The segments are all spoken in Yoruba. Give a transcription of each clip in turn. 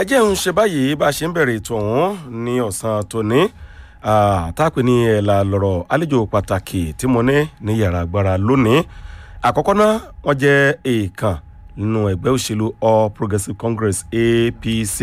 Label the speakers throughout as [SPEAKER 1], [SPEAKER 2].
[SPEAKER 1] ẹ jẹ́ ń ṣe báyìí bá a ṣe ń bẹ̀rẹ̀ ètò ọ̀hún ní ọ̀sán tòní táàpì ní ẹ̀là lọ̀rọ̀ àlejò pàtàkì tí mo ní ní yàrá agbára lónìí àkọ́kọ́ náà wọ́n jẹ́ èèkàn nínú ẹgbẹ́ òṣèlú all progressives congress apc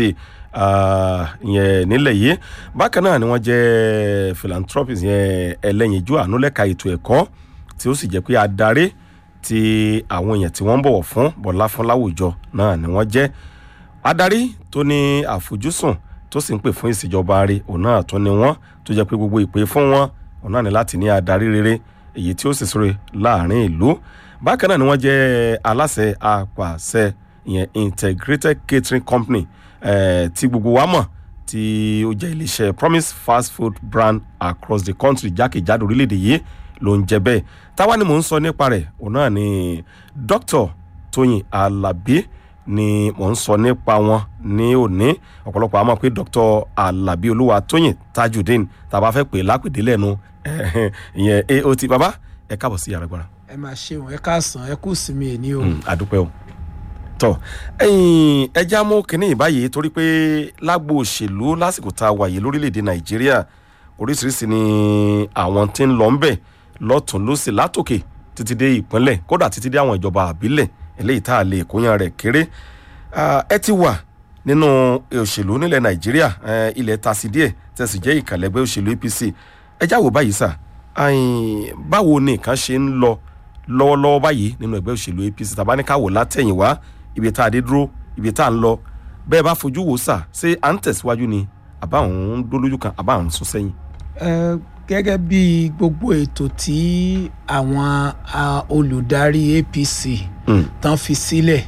[SPEAKER 1] yẹn nílẹ̀ yìí bákan náà ni wọ́n jẹ́ philanthropist yẹn ẹlẹ́yinjú àánú lẹ́ka ètò ẹ̀kọ́ tí ó sì jẹ́ pé adarí tí àwọn èèyàn tí wọ́n ń bọ̀wọ̀ fún bọ̀lá fún láwùjọ náà ni wọ́n jẹ́ adarí tó ní àfojúsùn tó sì ń pè fún ìṣèjọba rẹ òun náà tó ní wọn tó jẹ́ pé gbogbo ìpè fún wọn òun náà ní láti ní adarí rere èyí tí ó sì sọ̀rọ̀ láàrin ìlú bákan náà ni wọ́n jẹ́ aláṣẹ apàṣẹ ìyẹn integrated catering company eh, tí gbogbo wa mọ̀ tí ó jẹ́ iléeṣẹ́ promise fast food brand across the country jákèjádò orílẹ̀-èdè yìí ló ń jẹ bẹ́ẹ̀ táwa ni mò ń sọ nípa rẹ̀ òun náà ni dr tóyìn alábí ni mò ń sọ nípa wọn ní òní ọ̀pọ̀lọpọ̀ àmọ́ pé dr alábí olúwa tóyìn tajudeen tàbá fẹ́ pè lápèdé lẹ́nu ìyẹn aot baba ẹ káàbọ̀ sí yàrá gbára.
[SPEAKER 2] ẹ máa ṣeun ẹ káàsán ẹ kú sí mi ẹ ní o.
[SPEAKER 1] àdúpẹ́ o tọ ẹyin ẹja mú kínní báyìí torí pé lágbo òṣèlú lásìkò tá a wà yìí lórílẹ̀‐èdè nàìjíríà oríṣiríṣi ni àwọn tí ń lọ ń bẹ̀ lọ́tún lọ́sẹ̀ látòkè títí dé ìpínlẹ̀ kódà títí dé àwọn ìjọba àbílẹ̀ eléyìí tá a lè kóyan rẹ̀ kéré ẹ ti wà nínú òṣèlú nílẹ̀ nàìjíríà ilẹ̀ tasi díẹ̀ tẹ̀sí jẹ́ ìkàlẹ́gbẹ́ òṣèlú apc ẹ já wò báyìí sà báwo ni nǹkan ṣe ń lọ lọ́wọ́lọ́wọ́ báyìí nínú ẹgbẹ́ òṣèlú apc tàbá ní ká wò látẹ̀yìnwá ibi tá a dé dúró ibi tá a ń lọ bẹ́ẹ̀ bá fojú wò sà ṣé à ń tẹ̀síwájú ni àbá àwọn ń dólójú kan àbá àwọn ń sún sẹ́yìn.
[SPEAKER 2] gẹ́gẹ́ bí gbogbo ètò tí àwọn olùdarí apc tán fi sílẹ̀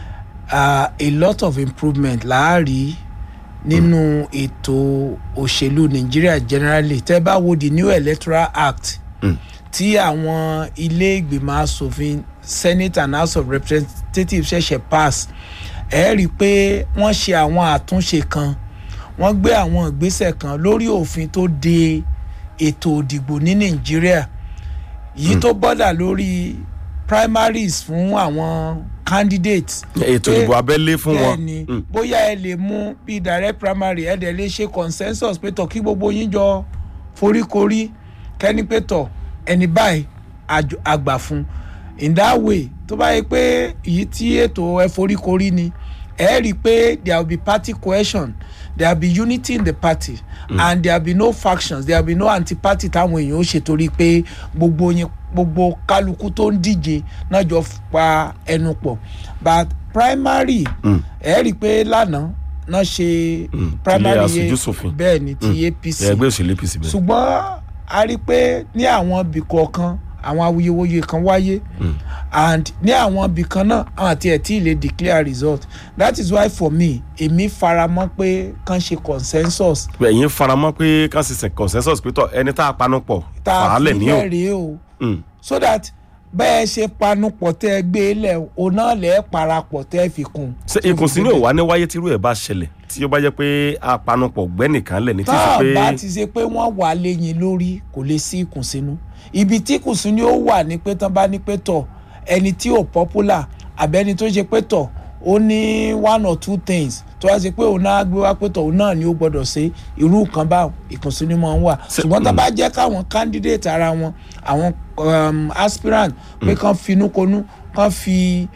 [SPEAKER 2] a lot of improvement láàárí nínú ètò òṣèlú nàìjíríà generally tẹ́ bá wo the new electoral act tí àwọn ilé ìgbìmọ̀ asòfin senate and house of representatives ṣẹ̀ṣẹ̀ pass ẹ rí i pé wọ́n ṣe àwọn àtúnṣe kan wọ́n gbé àwọn ìgbésẹ̀ kan lórí òfin tó de ètò òdìgbò ní nàìjíríà yìí tó bọ́dà lórí primaries fún àwọn candidates.
[SPEAKER 1] ètò ìbò abẹ́lé fún wọn.
[SPEAKER 2] bẹ́ẹ̀ni bóyá ẹ lè mú bí direct primary ẹ dẹ̀ lè ṣe consensus pé tọ̀ kí gbogbo yín jọ foríkorí kẹ́ni pé tọ̀ ẹni báyìí àgbà fún in that way tó bá yẹ pé èyí tí ètò ẹ foríkorí ni ẹ rí i pé there will be party cohesion there will be unity in the party mm. and there will be no factions there will be no anti-party táwọn èèyàn ó ṣe torí pé gbogbo yẹn gbogbo kálukú tó ń díje náà jọ pa ẹnu pọ̀ but primary ẹ rí i pé lánàá náà ṣe primary
[SPEAKER 1] yẹn
[SPEAKER 2] bẹ́ẹ̀ ni ti apc
[SPEAKER 1] ẹgbẹ́ òṣèlú apc bẹ́ẹ̀.
[SPEAKER 2] ṣùgbọ́n a rí i pé ní àwọn ibì kọ̀ọ̀kan àwọn awuyewuye kan wáyé mm. and ní àwọn ibì kan náà àwọn àti ẹ̀ tí ì lè declare result that is why for me èmi faramọ́ pé kàn ṣe consensus.
[SPEAKER 1] ẹ̀yin faramọ́ pé kàn ṣe consensus pé tọ́ ẹni tá a panu pọ̀ fàálẹ̀ ní o.
[SPEAKER 2] tá a fi lẹ́rìí o so that bẹ́ẹ̀ ṣe panupọ̀ tẹ́ ẹ gbé lẹ̀ o náà lẹ̀ parapọ̀ tẹ́ ẹ fi kún.
[SPEAKER 1] ṣé ìkùnsínú ò wá ní wáyé tírú ẹ̀ bá ṣẹlẹ̀ tí ó bá jẹ́ pé apanupọ̀ gbẹ́nìkan lẹ̀ ní tí ì
[SPEAKER 2] tá
[SPEAKER 1] ṣe
[SPEAKER 2] a
[SPEAKER 1] pé.
[SPEAKER 2] bá ti ṣe pé wọ́n wà lẹ́yìn lórí kò lè sí ìkùnsínú ibi tí ìkùnsínú ó wà ní pé tán bá ní pé tọ̀ ẹni tí ò popular àbẹ́ni tó ṣe pé tọ̀ ó ní one or two things tó wá ṣe pé òun náà gbé wá pé tọ̀ òun náà ni ó gbọ́dọ̀ ṣe irú nǹkan bá ìkùnsínú máa ń wà ṣùgbọ́n tá a bá jẹ́ káwọn candidate ara wọn àwọn um, aspirant pé kàn finúkonú kàn fi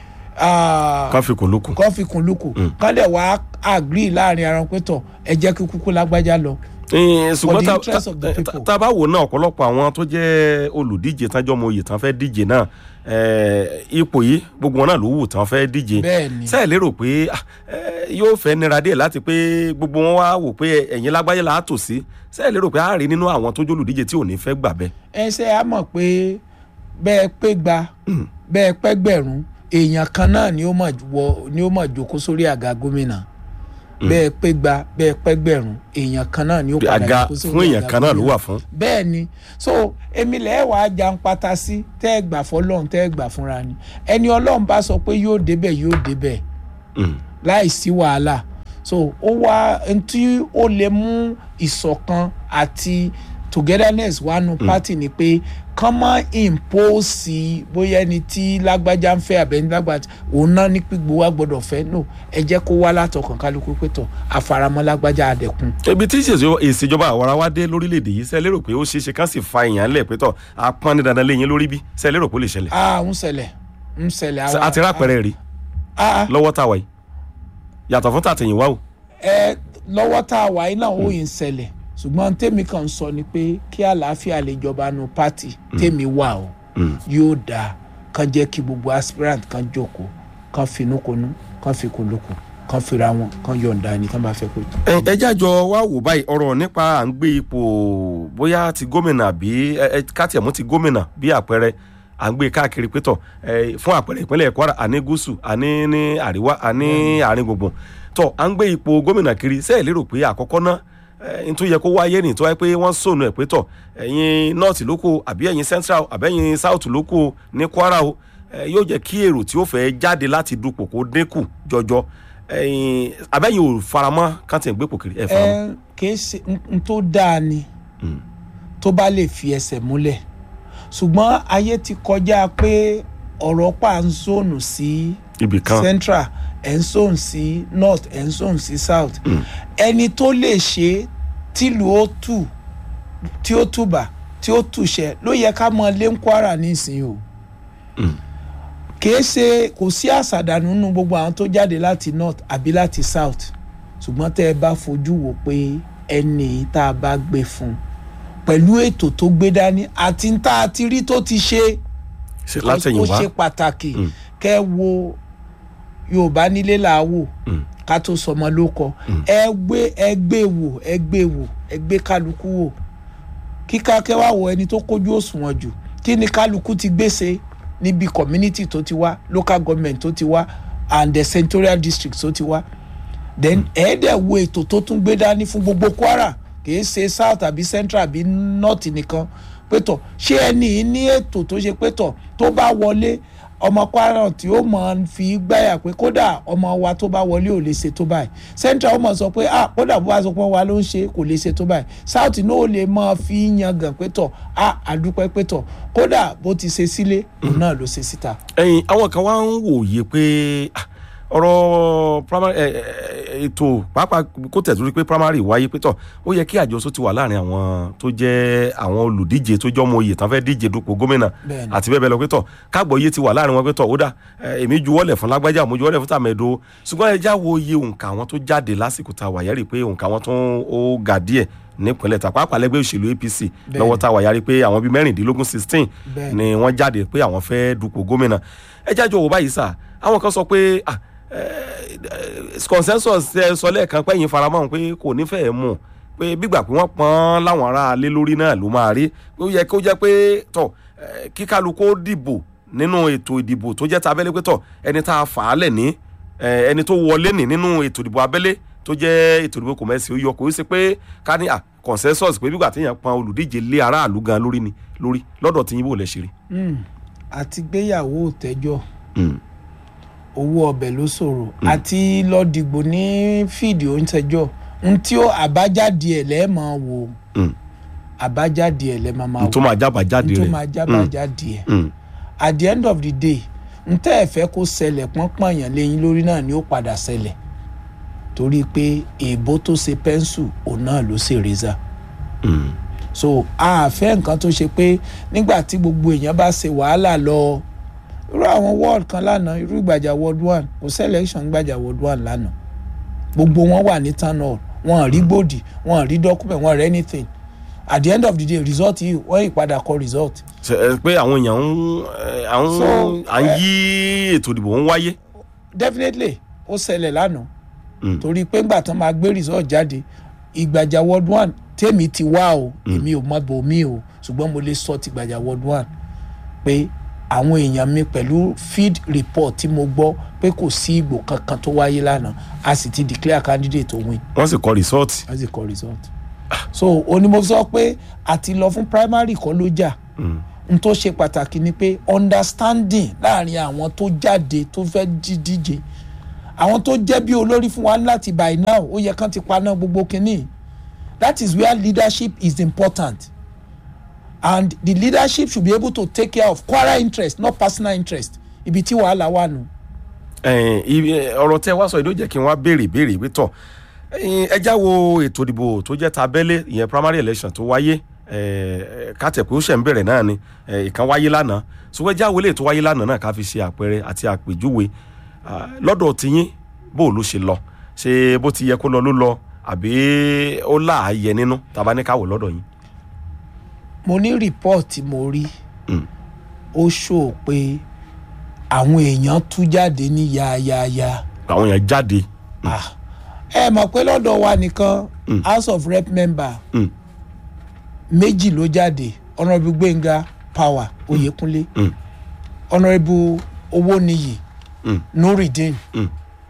[SPEAKER 1] ká fi kò lókun.
[SPEAKER 2] kàn fi kùn lùkù kàn dẹ̀ wá agree láàrin ara wọn pé tọ̀ ẹ jẹ́ kí kúkú lágbájá lọ
[SPEAKER 1] ṣùgbọ́n
[SPEAKER 2] the interest of the
[SPEAKER 1] tá-
[SPEAKER 2] people.
[SPEAKER 1] tá- tá a bá wò náà ọ̀pọ̀lọpọ̀ àwọn tó jẹ́ olùdíje tájọ́ mọ oyè tán fẹ́ díje náà eh, ipò yìí gbogbo wọn náà ló wù tán fẹ́ díje
[SPEAKER 2] Bẹ́ẹ̀ni.
[SPEAKER 1] sẹ́ẹ̀ lérò pé ah, eh, yóò fẹ́ nira díẹ̀ láti pé gbogbo wọn wá wò pé ẹ̀yin lágbáyé là á tò sí sẹ́ẹ̀ lérò pé a rí nínú àwọn tó jẹ́ olùdíje tí ò ní fẹ́ gbà bẹ́ẹ̀.
[SPEAKER 2] ẹ ṣe á mọ̀ pé bẹ́ẹ̀ pé gba bẹ́ẹ̀ pẹ́ gbẹ̀rún èèyàn kan náà ni ó mọ̀ wọ ni ó mọ̀ jókòó sórí àga gómìnà bẹ́ẹ̀ pé gba bẹ́ẹ̀ pẹ́ gbẹ̀rún èèyàn kan náà ni ó padà
[SPEAKER 1] àga
[SPEAKER 2] jókòó sórí
[SPEAKER 1] fún èèyàn
[SPEAKER 2] àga
[SPEAKER 1] kan náà ló
[SPEAKER 2] gómìnà.
[SPEAKER 1] wà fún.
[SPEAKER 2] bẹ́ẹ̀ ni so èmi lẹ́ẹ̀ wàá jan pata sí tẹ́ ẹ gbà fọlọ́run tẹ́ ẹ gbà fúnra ni ẹni ọlọ́run bá sọ pé yóò débẹ̀ yóò débẹ̀
[SPEAKER 1] Mm.
[SPEAKER 2] láì sí wàhálà so ó wá ntí ó lè mú ìṣọ̀kan àti togetherness wà nù party ni pé kán mọ́ impose bóyá ẹni tí lágbájá ń fẹ́ àbẹ́ni lágbájá òun náà ní pígbó wa gbọ́dọ̀ fẹ́ no ẹ jẹ́ kó wá látọkàn kálukú pé tọ̀ àfaramọ́ lágbájá àdẹ̀kùn.
[SPEAKER 1] ibi tí ìṣèjọ- ìṣèjọba àwara wa dé lórílẹ̀‐èdè yìí ṣe lérò pé ó ṣeé ṣe kán sì fa èèyàn lẹ̀ pé tọ̀ apọ́n ní dandan léyìn lórí bí ṣe lérò pé ó lè ṣẹlẹ̀
[SPEAKER 2] a ń ṣẹlẹ̀ ń ṣẹlẹ̀ àwa-
[SPEAKER 1] àti rápẹ̀rẹ̀ rí
[SPEAKER 2] a- a-
[SPEAKER 1] lọ́wọ́ tá a wà yìí yàtọ̀ fún tàtẹ̀yìnwá o
[SPEAKER 2] ẹ lọ́wọ́ tá a wà yìí náà ó yìí ń ṣẹlẹ̀ ṣùgbọ́n tèmi kan sọ ni pé kí àlàáfíà lè jọba nu pátì tèmi wà o yóò dáa kán jẹ́ kí gbogbo aspirant kan jókòó kán finúkonú kán fikùnlukùn kán fira wọn kán yọ̀ǹda ẹni tán bá fẹ́ pé.
[SPEAKER 1] ẹ ẹ jájọ wá wò báyìí ọ̀rọ̀ nípa à ń gbé ipò bóyá ti gómìnà àbí ẹ ẹ káàtìẹ̀mú ti gómìnà bí àpẹẹrẹ à ń gbé káàkiri pétọ̀ ẹ fún àpẹẹrẹ ìpínlẹ̀ kwara àní gúúsù àní ní àríwá àní àárín gbùngbùn tọ à ń gbé ipò gómìnà kiri sẹ́ẹ̀ lérò pé àkọ́kọ́ náà ẹ n tó yẹ kó wáyé ní tó wáyé pé wọ́n sọnù ẹ̀ pétọ̀ ẹ̀yin north ló kù àbí ẹ̀yin central àbí ẹ̀yin south ló kù ní kwara o ẹ yóò jẹ́ kí èrò tí ó fẹ́ jáde láti dupò kó dínkù jọjọ ẹ̀yin abẹ́yìn ò faramọ́ kántì ń gbépò kiri ẹ̀ faramọ́.
[SPEAKER 2] ẹ kìí ṣe n tó dáa ni tó bá lè fi ẹsẹ̀ múlẹ̀ ṣùgbọ́n ayé ti kọjá pé ọ̀rọ̀ pa ń zónù sí
[SPEAKER 1] ibì kan
[SPEAKER 2] central ẹ̀ ń zónù sí north ẹ̀ ń zónù sí south ẹni tó lè ṣe tìlú ó tù tí ó tùbà tí ó tùṣẹ ló yẹ ká mọ lé ń kwara nísìnyí o kìí ṣe kò sí àṣàdànù nínú gbogbo àwọn tó jáde láti north àbí láti south ṣùgbọ́n tẹ́ ẹ bá fojú wò pé ẹni tá a bá gbé fún pẹ̀lú ètò tó gbé dání àti tá a ti rí tó ti ṣe
[SPEAKER 1] ṣe
[SPEAKER 2] ó
[SPEAKER 1] látẹ̀yìnwá
[SPEAKER 2] ṣe pàtàkì kẹ́ ẹ wo yorùbá nílé làwò ká tó sọmọ ló kọ ẹ gbé ẹ gbé wò ẹ gbé wò ẹ gbé kálukú wò kíká kẹ́ wá wo ẹni tó kójú òṣùwọ̀n jù kí ni kálukú ti gbèsè níbi community tó ti wá local government tó ti wá and the senatorial district tó ti wá then ẹ̀ẹ́dẹ̀ wo ètò tó tún gbé dání fún gbogbo kwara kìí ṣe south àbí central àbí north nìkan pétọ̀ ṣé ẹni yìí ní ètò tó ṣe pétọ̀ tó bá wọlé ọmọ kwara tí ó mọ̀ fi gbáyà pé kódà ọmọ wa tó bá wọlé ò lè ṣe tó báyìí central ó mọ̀ sọ pé ah kódà bó bá sọ pé wa ló ń ṣe kò lè ṣe tó báyìí south náà ó lè mọ̀ fi yangàn pétọ̀ ah àdúpẹ́ pétọ̀ kódà bó ti ṣe sílé òun náà ló ṣe síta.
[SPEAKER 1] ẹyin àwọn kan wá ń wòye pé ah, ọ̀rọ̀ primary ẹ, ẹ, ètò pàápàá kó tẹ̀síwájú pé primary wáyé pé tọ̀ ó yẹ kí àjọṣe ti wà láàrin àwọn tó jẹ́ àwọn olùdíje tó jọ́ mọ oyè tán fẹ́ díje dupò gómìnà
[SPEAKER 2] Bẹ́ẹ̀ni.
[SPEAKER 1] àti bẹ́ẹ̀ bẹ́ẹ̀ lọ pé tọ̀ kágbọ̀ọ́yé ti wà láàrin wọn pé tọ̀ ó dà ẹ, èmi juwọ́lẹ̀ fún lágbájá mo juwọ́lẹ̀ fún tàmẹ̀dò ṣùgbọ́n ẹ já wo iye òǹkà àwọn tó jáde lásìkò tá a wà yẹ́rì pé òǹkà àwọn tó ó ga díẹ̀ nípínlẹ̀ ta pàápàá lẹ́gbẹ́ òṣèlú apc lọ́wọ́ tá a wà yára pé àwọn bíi mẹ́rìndínlógún sixteen
[SPEAKER 2] Bẹ́ẹ̀ni.
[SPEAKER 1] ni wọ́n jáde pé àwọn fẹ́ dupò gómìnà ẹ jájọ wò báyìí sà àwọn kan sọ pé ah, eh, eh, consensus ẹ sọ lẹ́ẹ̀kan pẹ́yìn faramọ́ òun pé kò nífẹ̀ẹ́ mú pé bígbà pé wọ́n pọ́n láwọn ará alé lórí náà ló máa rí ó yẹ kó jẹ́ pé tọ̀ eh, kí kálukú ó dìbò nínú ètò ìdìbò tó jẹ́ tabẹ́lé pé tọ̀ ẹni tá a fà á lẹ̀ ní eh, ẹni tó wọlé ní nínú ètò ìdìbò abẹ́lé tó jẹ́ ètò ìdìbò kòmẹ́sì ó yọ kò í ṣe pé ká ní ah, consensus pé bígbà téèyàn pọn olùdíje lé aráàlú gan lórí ni lórí lọ́dọ̀ tí yín bò lẹ̀ ṣe rí.
[SPEAKER 2] àti gbéyàwó òtẹ́jọ́
[SPEAKER 1] Mm.
[SPEAKER 2] owó ọbẹ̀ ló ṣòro àti lọ dìgbò ní fíìdì oúnjẹjọ́ n tí ó àbájáde ẹ̀ lẹ́ẹ̀mọ́ wò
[SPEAKER 1] Mm.
[SPEAKER 2] àbájáde ẹ̀ lẹ́ẹ̀mọ́ máa
[SPEAKER 1] tó
[SPEAKER 2] wò
[SPEAKER 1] máa jábàjáde
[SPEAKER 2] n tó
[SPEAKER 1] rẹ̀
[SPEAKER 2] máa jábàjáde ẹ̀
[SPEAKER 1] Mm.
[SPEAKER 2] at the end of the day n tẹ́ ẹ̀ fẹ́ kó ṣẹlẹ̀ pọ́npọ́n èèyàn lẹ́yìn lórí náà ni ó padà ṣẹlẹ̀ torí pé èèbó tó ṣe pẹ́ńsù òun náà ló ṣe rẹ́zà
[SPEAKER 1] Mm.
[SPEAKER 2] so a fẹ́ nǹkan tó ṣe pé nígbà tí gbogbo èèyàn bá ṣe wàhálà lọ irú àwọn ward kan lánàá irú ìgbàjà ward one kò selection gbàjà ward one lánàá gbogbo wọn wà ní town hall wọn rí gbòdì wọn rí document wọn rí anything at the end of the day result yìí wọ́n ìpadà kọ result
[SPEAKER 1] Ṣe, ẹ, pé àwọn èèyàn ń ẹ, à ń
[SPEAKER 2] So,
[SPEAKER 1] à ń yí ètò ìdìbò ń wáyé.
[SPEAKER 2] definitely ó ṣẹlẹ̀ lánàá
[SPEAKER 1] Mm.
[SPEAKER 2] torí pé ńgbà tán máa gbé result jáde ìgbàjà ward one tèmi ti wá o èmi ò mọ bò mí o ṣùgbọ́n mo lè sọ ti gbàjà ward one pé àwọn èèyàn mi pẹ̀lú field report tí mo gbọ́ pé kò sí ìgbò kankan tó wáyé lánàá a sì ti declare candidate tó win
[SPEAKER 1] wọ́n sì kọ rìsọ́ọ̀tì.
[SPEAKER 2] as a call result so onímọ̀ sọ pé àti lọ fún primary kọ́ ló jà n tó ṣe pàtàkì ni pé understanding láàrin àwọn tó jáde tó fẹ́ dí- díje àwọn tó jẹ́ bí olórí fún wa láti by now ó yẹ kán ti paná gbogbo kínní that is where leadership is important and the leadership should be able to take care of Kwara interest not personal interest ibi tí wàhálà wà nù.
[SPEAKER 1] ẹ̀yin, ibi- ẹ, ọ̀rọ̀ tẹ́ wá sọ yìí ló jẹ́ kí n wá béèrè béèrè wí tọ̀ ẹ̀yin, ẹ já wo ètò ìdìbò tó jẹ́ ta abẹ́lé ìyẹn primary election tó wáyé ẹ̀, kátẹ̀ pé ó ṣẹ̀ ń bẹ̀rẹ̀ náà ni ẹ̀, ìkan wáyé lánàá ṣùgbọ́n ẹ já wo eléyìí tó wáyé lánàá náà ká fi ṣe àpẹẹrẹ àti àpèjúwe Ah, lọ́dọ̀ tiyín bó ló ṣe lọ ṣé bó ti yẹ kó lọ ló lọ àbí ó láàyè nínú tàbá ní káwọ lọ́dọ̀ yín.
[SPEAKER 2] mo ní rìpọ́ọ̀tì mo rí
[SPEAKER 1] Mm.
[SPEAKER 2] ó ṣó pé àwọn èèyàn tú jáde ní yáyáyá
[SPEAKER 1] àwọn èèyàn jáde.
[SPEAKER 2] Ah, ẹ mọ̀ pé lọ́dọ̀ wa nìkan
[SPEAKER 1] Mm.
[SPEAKER 2] house of rep member
[SPEAKER 1] Mm.
[SPEAKER 2] méjì ló jáde honourable gbẹ̀ngà power oyèkúnlé
[SPEAKER 1] Mm.
[SPEAKER 2] honourable owóniyì
[SPEAKER 1] Mm.
[SPEAKER 2] nuridin
[SPEAKER 1] Mm.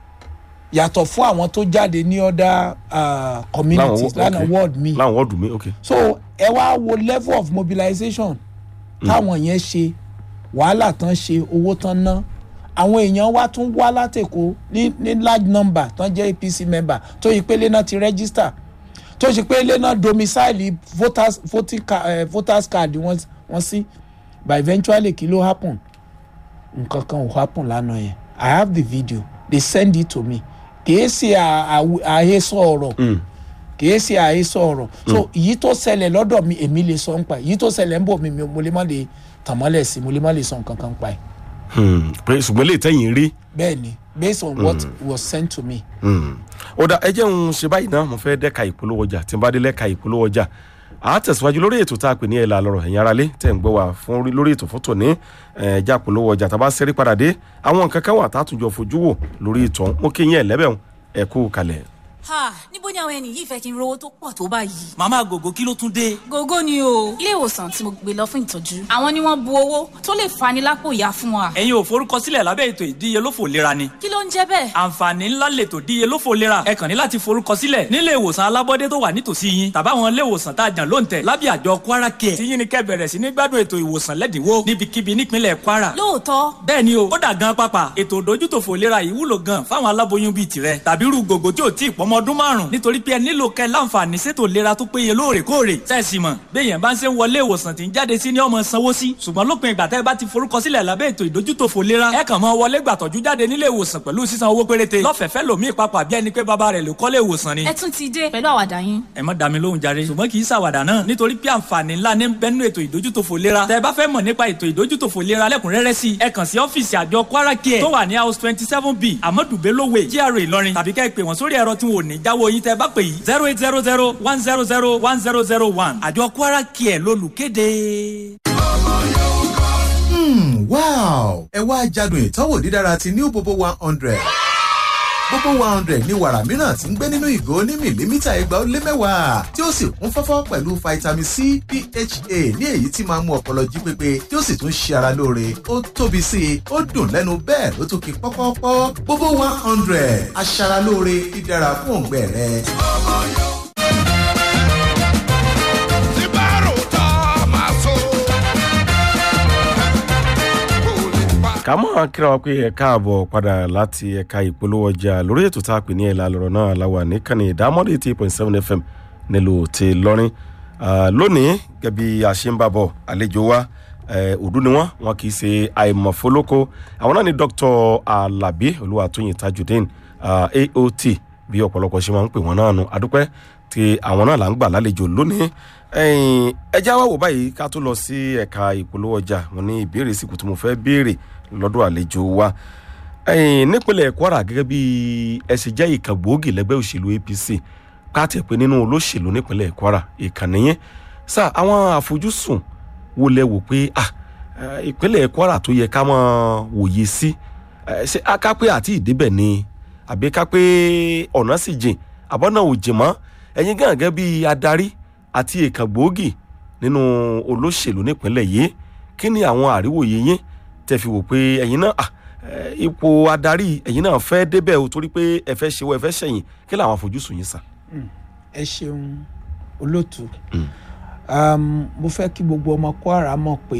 [SPEAKER 2] yàtọ̀ fún àwọn tó jáde ní other uh, communities
[SPEAKER 1] Láwọn-
[SPEAKER 2] lánàá
[SPEAKER 1] okay.
[SPEAKER 2] ward mi
[SPEAKER 1] láwọn wọ́ọ̀dù mi ok.
[SPEAKER 2] so ẹ wá wo level of mobilization táwọn yẹn ṣe wàhálà tán ṣe owó tán ná àwọn èèyàn wá tún wá látẹ̀kọ́ ní ní large number tán jẹ́ apc member tó yí pé ilé náà ti register tó ṣe pé ilé náà domicile voters voting ca eh, voters card wọn wọn sí but eventually kí ló happen nǹkan kan ò happen lánàá yẹn i have the video they send it to me kìí ṣe à- àw- àhesọ ọ̀rọ̀
[SPEAKER 1] Mm.
[SPEAKER 2] kìí ṣe àhesọ ọ̀rọ̀ so èyí tó ṣẹlẹ̀ lọ́dọ̀ mi èmi lè sọ ń pa ẹ̀ èyí tó ṣẹlẹ̀ ń bọ̀ mi mi- mo lè má lè tàn mọ́lẹ̀ sí mo lè má lè sọ nǹkan kan pa ẹ̀
[SPEAKER 1] Hmm. pé ṣùgbọ́n lè tẹ̀yìn rí.
[SPEAKER 2] bẹ́ẹ̀ ni based on what was sent to me.
[SPEAKER 1] Hmm. ó dá ẹ jẹ́ ń ṣe báyìí náà mo fẹ́ dẹ́ka ìpolówó ọjà tí n bá dé lẹ́ka ìpolówó ọjà a tẹ̀síwájú lórí ètò tá a pè ní ẹ̀la lọ́rọ̀ ẹ̀yin aráalé tẹ̀ ń gbọ́ wá fún orí- lórí ètò fótó ní ẹ̀ẹ́dá polówó ọjà tá a bá ṣẹ́rí padà dé àwọn nǹkan kan wà tá a tún jọ fojú wò lórí ìtàn mo kí yín ẹ̀ lẹ́bẹ̀ẹ́ ẹ̀ kú kalẹ̀.
[SPEAKER 3] ha níbo ni àwọn ẹni yìí fẹ́ kí n rówó tó pọ̀ tó báyìí.
[SPEAKER 4] màmá gògó kí ló tún dé.
[SPEAKER 3] gógó ni o ilé ìwòsàn tí mo gbé lọ fún ìtọ́jú àwọn ni wọ́n bu owó tó lè fani lápò ìyá fún wa.
[SPEAKER 4] ẹ̀yin ò forúkọsílẹ̀ lábẹ́ ètò ìdíyelófò lera ni.
[SPEAKER 3] kí ló ń jẹ́ bẹ́ẹ̀.
[SPEAKER 4] àǹfààní ńlá lètò ìdíyelófò lera ẹ kàn ní láti forúkọsílẹ̀ nílé ìwòsàn alábọ́dé tó wà nítòsí yín tàbáwọn ilé ìwòsàn tá a jàn lóǹtẹ̀ lábẹ́ àjọ kwara care tí yín ni kẹ́ bẹ̀rẹ̀ sí ní gbádùn ètò ìwòsàn lẹ́dínwó níbikíbi nípínlẹ̀ kwara.
[SPEAKER 3] lóòótọ́
[SPEAKER 4] bẹ́ẹ̀ ni o ó dà gan pápá ètò ìdójútòfò lera yìí wúlò gan fáwọn aláboyún bíi tirẹ̀ tàbí irú gògó tí ò tí ì pọ́mọ ọdún márùn nítorí pé ẹ nílò kẹ́ láǹfààní sétò lera tó péye lóòrèkóòrè sẹ́ẹ̀sì mọ̀ béèyàn bá ń ṣe ń wọlé ìwòsàn tí ń jáde sí ní ọmọ sanwó sí ṣùgbọ́n lópin ìgbà tẹ́ ẹ bá ti forúkọsílẹ̀ lábẹ́ ètò ìdójútòfò lera ẹ kàn mọ́ wọlé gbàtọ́jú jáde nílé ìwòsàn pẹ̀lú sísan owó péréte lọ́fẹ̀ẹ́fẹ́ lòmíì papà bí ẹni pé bàbá rẹ̀ ló kọ́lé ìwòsàn ni
[SPEAKER 3] ẹ tún ti dé pẹ̀lú àwàdà yín.
[SPEAKER 4] ẹ má dá mi lóhùn jàre ṣùgbọ́n kì í ṣàwàdà náà nítorí pé àǹfààní ńlá ní bẹ́nu ètò ìdójútòfò lera tẹ́ ẹ bá fẹ́ mọ̀ nípa ètò ìdójútòfò lera lẹ́kùnrẹ́rẹ́ sí i ẹ kàn sí ọ́fíìsì àjọ kwara care tó wà ní house twenty seven b amadu belowe gra ìlọrin tàbí kẹ́ ẹ pè wọ́n sórí ẹ̀rọ tí wọn ò ní jáwọ́ yín tẹ́ ẹ bá pè yìí zero eight zero zero one zero zero one zero zero one àjọ kwara care lólùkéde.
[SPEAKER 5] Hmm, wow ẹ wá jádùn ìtọ́wò dídára ti new bobo one hundred bobo one hundred ní wàrà mìíràn tí ń gbé nínú ìgò ní mìlímítà igba ó lé mẹ́wàá tí ó sì kún fọ́fọ́ pẹ̀lú vitamin c pha ní èyí tí máa ń mú ọpọlọ jí pépé tí ó sì tún ṣe ara lóore ó tóbi sí i ó dùn lẹ́nu bẹ́ẹ̀ ló tún ki pọ́pọ́pọ́ bobo one hundred aṣaralóore dídára fún òǹgbẹ rẹ.
[SPEAKER 1] ká mọ̀ kíra wa pé ẹ káàbọ̀ padà láti ẹ̀ka ìpolówó ọjà lórí ètò tá a pè ní ẹ̀la lọ́rọ̀ náà láwà níkànnì ìdámọ́dé eighty point seven fm nílùú ti lọ́rin lónìí gẹ́bí àṣìǹbàbọ̀ àlejò wa òdú ni wọ́n wọn kì í ṣe àìmọ̀fólókó àwọn náà ni dr alabi olúwatóyìn tajudeen uh, aot bí ọ̀pọ̀lọpọ̀ ṣe máa ń pè wọ́n náà nu adúpẹ́ tí àwọn náà là ń gbà lálejò lónìí ẹ já wá wò báyìí ká tó lọ sí ẹ̀ka ìpolówó ọjà wọn ní ìbéèrè síkù tí mo fẹ́ béèrè lọ́dọ̀ àlejò wa nípínlẹ̀ kwara gẹ́gẹ́ bí ẹ ṣe jẹ́ ìkà gbòógì lẹ́gbẹ́ òṣèlú apc káàtì pé nínú olóṣèlú nípínlẹ̀ kwara ìkànnì yẹn sá àwọn àfojúsùn wo lẹ wò pé ìpínlẹ̀ kwara tó yẹ ká máa wòye sí ṣé akápẹ́ àti ìdíbẹ̀ ni àbí kápẹ́ ọ̀nà sì jìn àbọ̀nà ò jìn mọ́ ẹ̀yin gàngẹ́ bí adarí àti ìkà gbòógì nínú olóṣèlú nípínlẹ̀ yìí kí ni àwọn àríwòye yín tẹ fi wò pé ẹ̀yin náà ipò adarí ẹ̀yin náà fẹ́ débẹ̀ o torí pé ẹ fẹ́ ṣe wọ ẹ fẹ́ ṣẹ̀yìn kí làwọn àfojúsùn yín sà.
[SPEAKER 2] ẹ ṣeun olóòtú mo fẹ́ kí gbogbo ọmọ kwara mọ̀ pé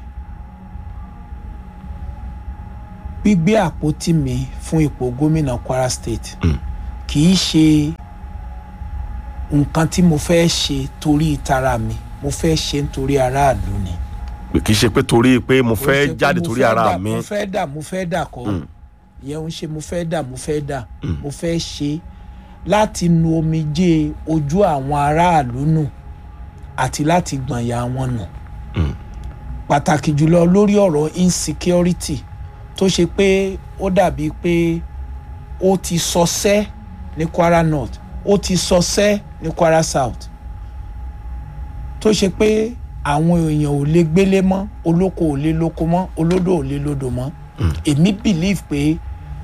[SPEAKER 2] gbígbé àpótí mi fún ipò gómìnà kwara state kì í ṣe nǹkan tí mo fẹ́ ṣe torí ìtara mi mo fẹ́ ṣe nítorí aráàlú ni.
[SPEAKER 1] pé kì í ṣe pé torí pé mo
[SPEAKER 2] Ó ṣe
[SPEAKER 1] fẹ́
[SPEAKER 2] pé
[SPEAKER 1] jáde
[SPEAKER 2] mo
[SPEAKER 1] torí
[SPEAKER 2] fẹ́
[SPEAKER 1] ara
[SPEAKER 2] dà-
[SPEAKER 1] mi
[SPEAKER 2] mo fẹ́ dà mo fẹ́ dà kọ́ ìyẹn ń ṣe mo fẹ́ dà mo fẹ́ dà mo fẹ́ ṣe láti nu omijé ojú àwọn aráàlú nù àti láti gbọ̀nyà wọn nù pàtàkì jùlọ lórí ọ̀rọ̀ insecurity tó ṣe pé ó dàbí pé ó ti sọsẹ́ ní kwara north ó ti sọsẹ́ ní kwara south tó ṣe pé àwọn èèyàn ò lè gbélé mọ́ olóko ò lè lóko mọ́ olódò ò lè lódò mọ́ èmi believe pé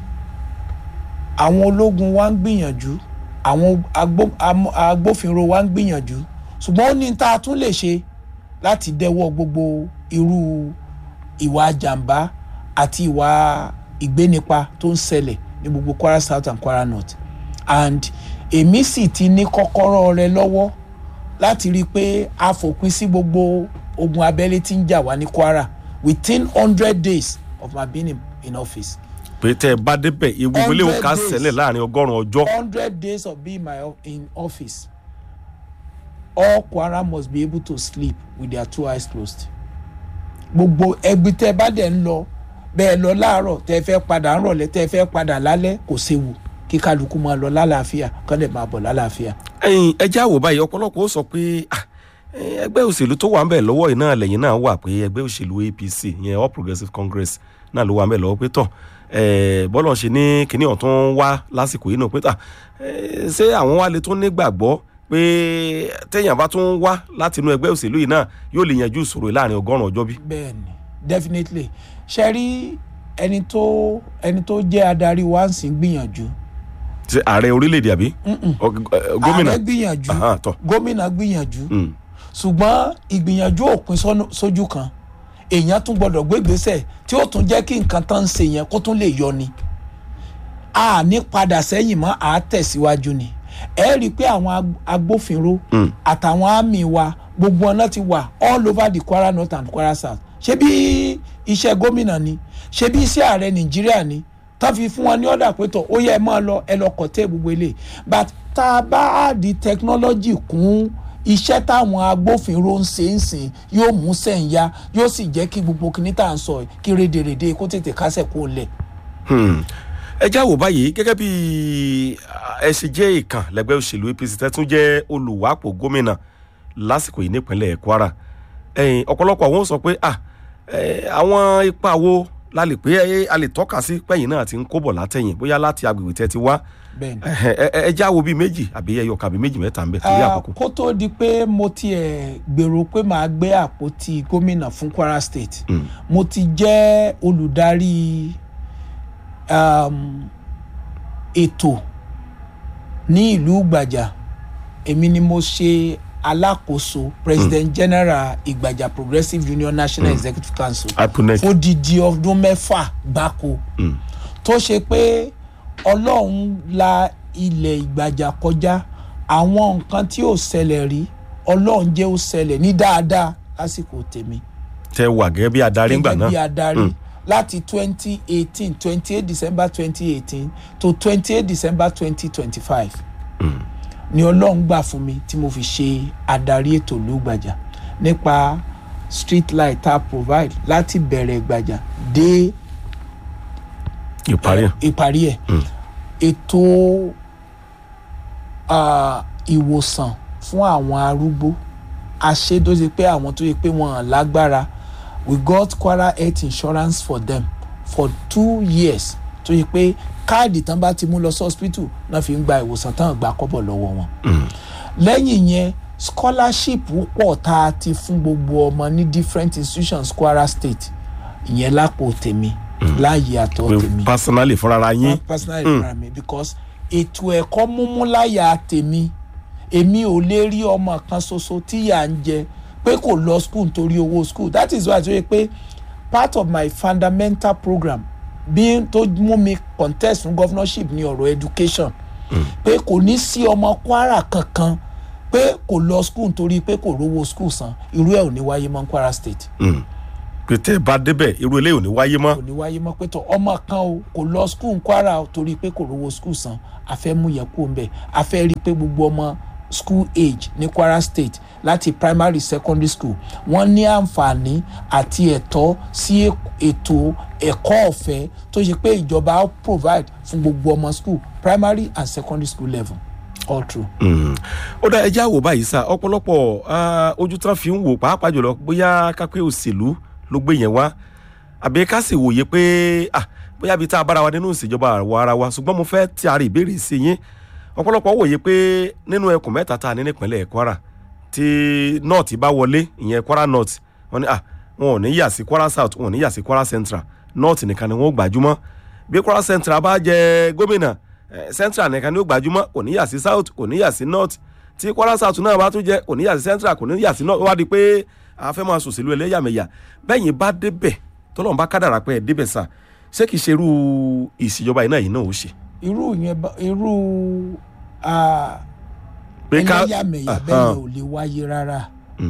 [SPEAKER 2] àwọn ológun wa ń gbìyànjú àwọn agbó- am- agbófinró wa ń gbìyànjú ṣùgbọ́n ó ní tá a tún lè ṣe láti dẹ́wọ́ gbogbo irú ìwà jàǹbá àti ìwà ìgbénipa tó ń ṣẹlẹ̀ ní gbogbo kwara south and kwara north and èmi sì ti ní kọ́kọ́rọ́ rẹ lọ́wọ́ láti rí i pé a fòpin sí gbogbo ogun abẹ́lé tí ń jà wá ní kwara within hundred days of my being in, in office
[SPEAKER 1] pé tẹ́ ẹ bá débẹ̀ ewu ilé òun ká
[SPEAKER 2] 100 days.
[SPEAKER 1] ṣẹlẹ̀ láàrin ọgọ́rùn-ún ọjọ́
[SPEAKER 2] hundred days of being my o- in office all kwara must be able to sleep with their two eyes closed gbogbo ẹgbẹ́ tẹ́ bá dẹ̀ ń lọ bẹ́ẹ̀ lọ láàárọ̀ tẹ́ fẹ́ padà ń rọ̀lẹ́ tẹ́ fẹ́ padà lálẹ́ kò séwu kí kálukú máa lọ lálàáfíà kán lè máa bọ̀ lálàáfíà.
[SPEAKER 1] ẹyin ẹjẹ àwò báyìí ọ̀pọ̀lọpọ̀ ó sọ pé ah, eh, ẹgbẹ́ òṣèlú tó wà ń bẹ̀ lọ́wọ́ yìí náà lẹ́yìn náà wà pé ẹgbẹ́ òṣèlú apc ìyẹn all progressives congress náà ló wà ń bẹ̀ lọ́wọ́ pé tọ̀ eh, bọ́lọ̀ ṣe ní kinní ọ̀tún wá lásìkò yìí náà pé tà eh, ṣé àwọn wa lè tún nígbàgbọ́ pé téèyàn bá tún wá láti inú ẹgbẹ́ òṣèlú yìí náà yóò lè yanjú ìṣòro yìí láàrin ọgọ́rùn-ún ọjọ́ bí.
[SPEAKER 2] bẹ́ẹ̀ni definitely ṣe rí ẹni tó ẹni tó jẹ́ adarí wa ń sìn gbìyànjú
[SPEAKER 1] ṣe ààrẹ orílẹ̀-èdè àbí Ọ- eh, gómìnà
[SPEAKER 2] ààrẹ gbìyànjú
[SPEAKER 1] Aha, tọ̀.
[SPEAKER 2] gómìnà gbìyànjú
[SPEAKER 1] Mm.
[SPEAKER 2] ṣùgbọ́n ìgbìyànjú òpin sọ́nù- sójú kan èèyàn tún gbọ́dọ̀ gbégbèsè tí ó tún jẹ́ kí nǹkan tán ń ṣe yẹn kó tún lè yọ ni a ní padà sẹ́yìn mọ́ a tẹ̀síwájú ni ẹ rí i pé àwọn ag- agbófinró àtàwọn àmì wa gbogbo ọ̀nà ti wà all over the kwara north and kwara south ṣé bí iṣẹ́ gómìnà ni ṣé bí iṣẹ́ ààrẹ nàìjíríà ni tán fi fún wọn ní ọ̀dà pé tọ̀ ó yẹ ẹ máa lọ ẹ lọ kọ̀tẹ́ gbogbo eléyìí but tá a bá di technology kún iṣẹ́ táwọn agbófinró ń ṣe ń sìn yóò mú sẹ́ǹyà yóò sì jẹ́ kí gbogbo kìíní tá à ń sọ yìí kí rédèrèdè kó tètè kásẹ̀ kó lẹ̀.
[SPEAKER 1] Hmm. ẹ já wò báyìí gẹ́gẹ́ bí ẹ ṣe jẹ́ ìkàn lẹ́gbẹ́ òṣèlú apc tẹ́tún jẹ́ olùwàpò gómìnà lásìkò yìí nípínlẹ̀ kwara ẹ̀yìn ọ̀pọ̀lọpọ̀ àwọn sọ pé ah eh, àwọn ipa wo la lè pé eh, a lè tọ́ka sí pẹ́yìn náà ti ń kóbọ̀ látẹ̀yìn bóyá láti agbègbè tẹ́ ti wá
[SPEAKER 2] bẹ́ẹ̀ni.
[SPEAKER 1] ẹ ẹ- ẹ já wo bíi méjì àbí ẹyọ kàbí méjì mẹ́ta ń bẹ torí
[SPEAKER 2] Ah,
[SPEAKER 1] àkókò.
[SPEAKER 2] kó tó di pé mo tiẹ̀ gbèrò pé màá gbé àpótí gómìnà fún kwara state mo ti jẹ́ olùdarí um, ètò ní ìlú ìgbàjà èmi ni mo ṣe alákòóso president general ìgbàjà progressive union national executive council
[SPEAKER 1] iponet
[SPEAKER 2] fódìdí ọdún mẹ́fà gbáko tó ṣe pé ọlọ́run la ilẹ̀ ìgbàjà kọjá àwọn nǹkan tí ò ṣẹlẹ̀ rí ọlọ́run jẹ́ ó ṣẹlẹ̀ ní dáadáa lásìkò tèmi
[SPEAKER 1] tẹ wà gẹ́gẹ́ bí adarí ńgbà
[SPEAKER 2] gẹ́gẹ́ bí
[SPEAKER 1] náà
[SPEAKER 2] adarí láti twenty eighteen twenty eight december twenty eighteen to twenty eight december twenty twenty five ni ọlọ́run gbà fún mi tí mo fi ṣe adarí ètò lùgbàjà nípa street light tá a provide láti bẹ̀rẹ̀ ìgbàjà dé
[SPEAKER 1] ìparí ẹ̀.
[SPEAKER 2] ìparí ẹ̀ ètò ah, ìwòsàn fún àwọn arúgbó àṣẹ tó ṣe pé àwọn tó ṣe pé wọn hàn lágbára we got kwara health insurance for them for two years tó ṣe pé káàdì tán bá ti mú lọ sí hospital náà fi ń gba ìwòsàn tán gbà kọ́bọ̀ lọ́wọ́ wọn lẹ́yìn yẹn scholarship pọ̀ tá a ti fún gbogbo ọmọ ní different institutions kwara state ìyẹn lápò tèmi láàyè àtọ̀
[SPEAKER 1] pé
[SPEAKER 2] tèmi
[SPEAKER 1] personally fúnra ara yín
[SPEAKER 2] personally fúnra mi because ètò ẹ̀kọ́ múmú láyà tèmi èmi ò lè rí ọmọ kan ṣoṣo tí yà ń jẹ pé kò lọ school nítorí owó school that is why tó yẹ pé part of my fundamental program bí tó mú mi contest fún governorship ní ọ̀rọ̀ education pé kò ní sí ọmọ kwara kankan pé kò lọ school nítorí pé kò rówó school san irú ẹ̀ ò ní wáyé mọ́ ní kwara state
[SPEAKER 1] pé tẹ ẹ bá débẹ̀ irú eléyìí ò ní wáyé mọ́
[SPEAKER 2] kò ní wáyé mọ́ pé tọ ọmọ kan o kò lọ skul kwara o torí pé kò rówó skul san a fẹ́ mú yẹn kú mbẹ́ a fẹ́ rí i pé gbogbo ọmọ school age ní kwara state láti primary secondary school wọ́n ní àǹfààní àti ẹ̀tọ́ sí ètò ẹ̀kọ́ ọ̀fẹ́ tó ṣe pé ìjọba á provide fún gbogbo ọmọ school primary and secondary school level all true.
[SPEAKER 1] Mm. ó dá ẹjẹ́ àwò báyìí sá ọ̀pọ̀lọpọ̀ ah, ojú tán fi ń wò pàápàá jùlọ bóyá kápẹ́ òṣèlú ló gbé yẹn wá àbí ká sì wòye pé ah, bóyá ibi tá a bára wa nínú ìṣèjọba àwọ̀ ara wa ṣùgbọ́n mo fẹ́ ti àárẹ̀ ìbéèrè sí yín ọ̀pọ̀lọpọ̀ wòye pé nínú ẹkùn mẹ́ta tá a ní nípínlẹ̀ kwara tí north bá wọlé ìyẹn kwara north wọn ni ah wọn ò ní yà sí kwara south wọn ò ní yà sí kwara central north nìkan ni wọn ò gbajúmọ̀ bí kwara central bá jẹ gómìnà eh, central nìkan ni ó gbajúmọ̀ kò ní yà sí south kò ní yà sí north tí kwara south náà bá tún jẹ kò ní yà sí central kò ní yà sí north ó wá di pé a fẹ́ máa sòṣèlú ẹlẹ́yàmẹ̀yà bẹ́yìn bá débẹ̀ tọ́lọ́run bá kádàrà pé ẹ̀ débẹ̀ sà ṣé kìí ṣe irú ìṣèjọba yìí náà yìí náà ó ṣe.
[SPEAKER 2] irú yẹn bá- irú ah,
[SPEAKER 1] pé ká
[SPEAKER 2] ẹlẹ́yàmẹ̀yà
[SPEAKER 1] Aha.
[SPEAKER 2] bẹ́ẹ̀ ò lè wáyé rárá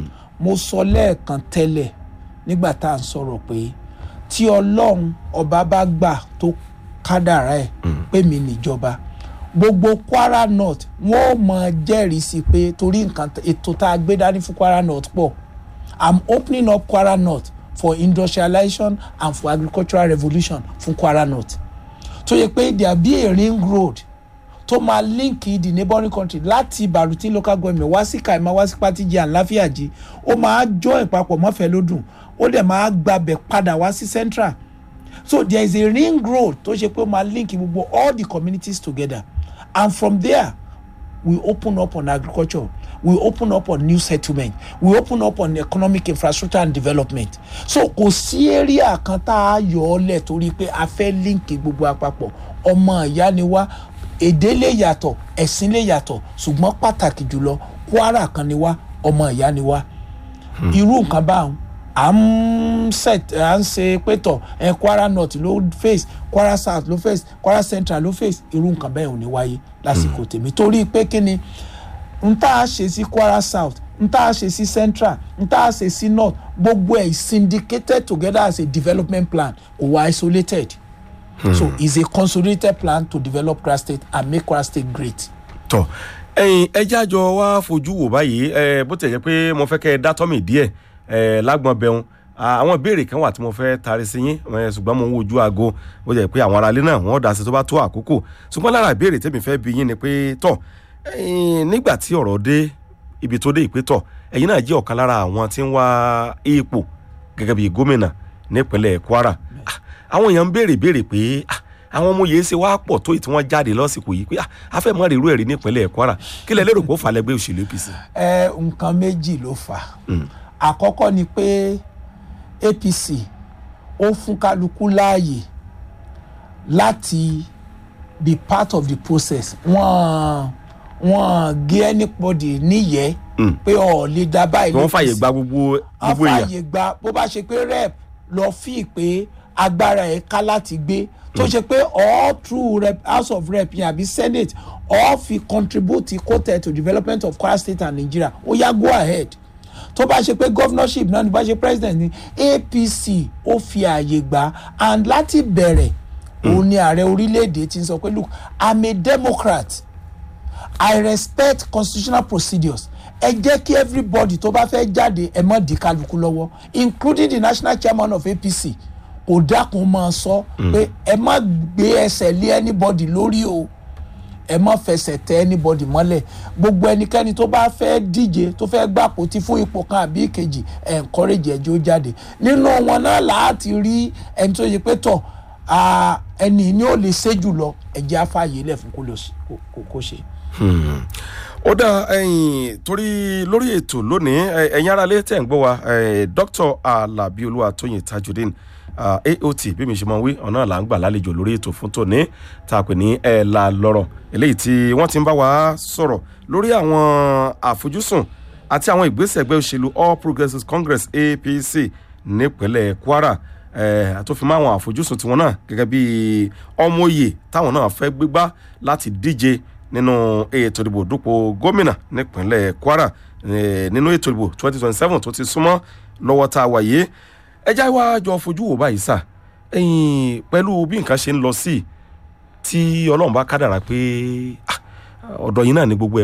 [SPEAKER 2] mo sọ lẹ́ẹ̀kan tẹ́lẹ̀ nígbà tá à ń sọ̀rọ̀ pé tí ọlọ́run ọba bá gbà tó kádàrá ẹ̀ pé mi níjọba gbogbo kwara north wọn ò mọ jẹ́rìí sí pé torí nǹkan t- ètò tá a gbé dání fún kwara north pọ̀ i'm opening up kwara north for industrialization and for agricultural revolution fún kwara north tó yẹ pé there be a ring road tó máa líǹkì the neighbouring country láti baruti local government wá sí kaima wá sí patiji and láfíàjì ó máa join papọ̀ mọ́fẹ́ lódùn ó dẹ̀ máa gbabẹ̀ padà wá sí central so there is a ring road tó ṣe pé ó máa link gbogbo all the communities together and from there we open up on agriculture we open up on new settlement we open up on economic infrastructure and development so kò sí area kan tá a yọ ọ lẹ̀ torí pé a fẹ́ líǹkì gbogbo àpapọ̀ ọmọ ìyá ni wá èdè lè yàtọ̀ ẹ̀sìn lè yàtọ̀ ṣùgbọ́n pàtàkì jùlọ kwara kan ni wá ọmọ ìyá ni wá irú nǹkan báwọn à ń set à ń ṣe pétọ̀ ẹ kwara north ló face kwara south ló face kwara central ló face irú nǹkan bẹ́ẹ̀ ò ní wáyé lásìkò tèmi torí pé kí ni n tá a ṣe sí kwara south n tá a ṣe sí central n tá a ṣe sí north gbogbo ẹ̀ syndicated together as a development plan kò wá isolated so it's a consolidated plan to develop kwara state and make kwara state great.
[SPEAKER 1] tọ ẹyin ẹjẹ àjọ wa fojú wò báyìí ẹ bó tẹ̀ jẹ́ pé mo fẹ́ kẹ́ ẹ dátọ́ mi díẹ̀ ẹ lágbọ̀n bẹ̀rùn àwọn ìbéèrè kan wà tí mo fẹ́ taari sí yín ẹ, ṣùgbọ́n mo ń wojú aago bó jẹ́ pé àwọn aráalé náà wọ́n dá sí tó bá tó àkókò ṣùgbọ́n lára ìbéèrè tèmi fẹ́ bi yín ni pé tọ̀ ẹyin nígbà tí ọ̀rọ̀ dé ibi tó dé ìpé tọ̀ ẹ̀yin náà jẹ́ ọ̀kan lára àwọn tí ń wá ipò gẹ́gẹ́ bí gómìnà nípínlẹ̀ kwara Ah, àwọn èèyàn ń béèrè béèrè pé ah, àwọn ọmọ yìí ṣe wá pọ̀ tó yìí tí wọ́n jáde lásìkò yìí pé ah, a fẹ́ mọ́ rírú ẹ̀rí nípínlẹ̀ kwara kí lẹ lérò pé ó fà lẹ́gbẹ́ òṣèlú apc.
[SPEAKER 2] ẹ nǹkan méjì ló fà á àkọ́kọ́ ni pé apc ó fún kálukú láàyè láti be part of the process wọ́n wọ́n gé anybody níyẹ́ pé ọ̀ lè dá báyìí
[SPEAKER 1] wọ́n fàyè
[SPEAKER 2] l'APC.
[SPEAKER 1] gba gbogbo gbogbo èèyàn.
[SPEAKER 2] àfààyè gba bó bá ṣe pé rep lọ fi pé agbára ẹ̀ ká láti gbé tó ṣe pé all through rep house of rep yẹn àbí senate all fi contribute quoted to development of kwara state and nigeria ó yá go ahead tó bá ṣe pé governorship náà ní bá ṣe president ní apc ó fi ààyè gbà and láti bẹ̀rẹ̀ òun ni ààrẹ orílẹ̀-èdè ti ń sọ pé look i'm a democrat i respect constitutional procedures ẹ jẹ́ kí everybody tó bá fẹ́ jáde ẹ mọ̀ di kálukú lọ́wọ́ including the national chairman of apc kò dákun máa sọ pé ẹ má gbé ẹsẹ̀ lé anybody lórí o ẹ má fẹsẹ̀ tẹ anybody mọ́lẹ̀ gbogbo ẹnikẹ́ni tó bá fẹ́ díje tó fẹ́ gbàpò tí fún ipò kan àbí ìkejì ẹ̀ encourage ẹjọ́ jáde nínú wọn náà láti rí ẹni tó yẹ pé tọ̀ ah, ẹni ní ò lè ṣe jùlọ ẹ̀jẹ̀ afáàyè lẹ̀ fún kó lè s- kó- kó- kó ṣe.
[SPEAKER 1] ó dá ẹyìn torí lórí ètò lónìí ẹ, ẹ̀yin aráalé tẹ̀ ń gbọ́ wa ẹ, dr alabi olúwatóyìn tajudeen ah, aot bí mi ṣe mọ wí ọ̀nà là ń gbà lálejò lórí ètò fún tòní tá a pè ní ẹ̀ la lọ́rọ̀ eléyìí tí wọ́n ti ń bá wa sọ̀rọ̀ lórí àwọn àfojúsùn àti àwọn ìgbésẹ̀ ẹgbẹ́ òṣèlú all progressives congress apc nípínlẹ̀ kwara ẹ, àtòfin àwọn àfojúsùn tiwọn náà gẹ́gẹ́ bí ọmọye táwọn náà fẹ́ gbégbá láti díje nínú ètò ìdìbò dúpọ̀ gómìnà nípínlẹ̀ kwara eh, nínú ètò ìdìbò twenty twenty seven tó ti súnmọ́ lọ́wọ́ tá a wà yìí ẹjá wa jọ fojú wò báyìí sà ẹ̀yìn pẹ̀lú bí nǹkan ṣe ń lọ sí tí ọlọ́run bá kádàrá pé ah, ọ̀dọ̀ yìí náà ni gbogbo ẹ̀